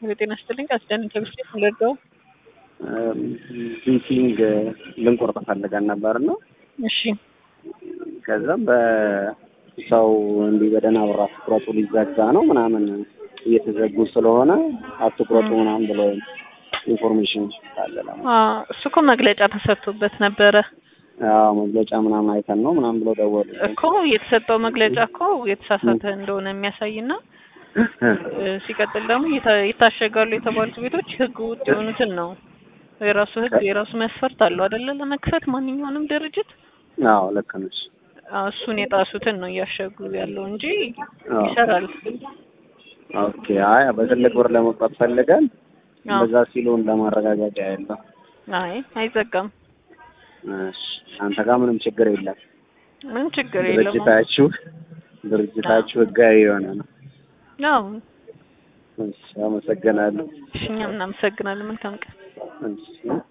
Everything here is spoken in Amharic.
የጤና ይስጥልኝ አስደን ከብስቴት ምለደው ቢቲንግ ልንቆርጥ ፈልገን ነበር ነው። እሺ ከዛም በሰው እንዲህ በደህና ብር አትቁረጡ ሊዘጋ ነው ምናምን እየተዘጉ ስለሆነ አትቁረጡ ምናምን ብሎ ኢንፎርሜሽን ካለ ለማ አ እሱ እኮ መግለጫ ተሰጥቶበት ነበረ አዎ መግለጫ ምናምን አይተን ነው ምናምን ብሎ ደወሉ። እኮ የተሰጠው መግለጫ እኮ የተሳሳተ እንደሆነ የሚያሳይና እ ሲቀጥል ደግሞ የታ- ይታሸጋሉ የተባሉት ቤቶች ህግ ውጥ የሆኑትን ነው። የራሱ ህግ የራሱ መስፈርት አለው አይደለ? ለመክፈት ማንኛውንም ድርጅት አዎ ልክ ነሽ። አዎ፣ እሱን የጣሱትን ነው እያሸጉ ያለው እንጂ አዎ። ይሰራል። ኦኬ አይ በትልቅ ብር ለመቁረጥ ፈልገን አዎ። በዛ ሲሉን ለማረጋገጫ ያለው አይ አይዘጋም። እሺ አንተ ጋር ምንም ችግር የለም። ምን ችግር የለውም። ድርጅታችሁ ድርጅታችሁ ህጋዊ የሆነ ነው። አዎ፣ እሺ አመሰግናለሁ። እሺ እኛም እናመሰግናለን። መልካም ቀን። እሺ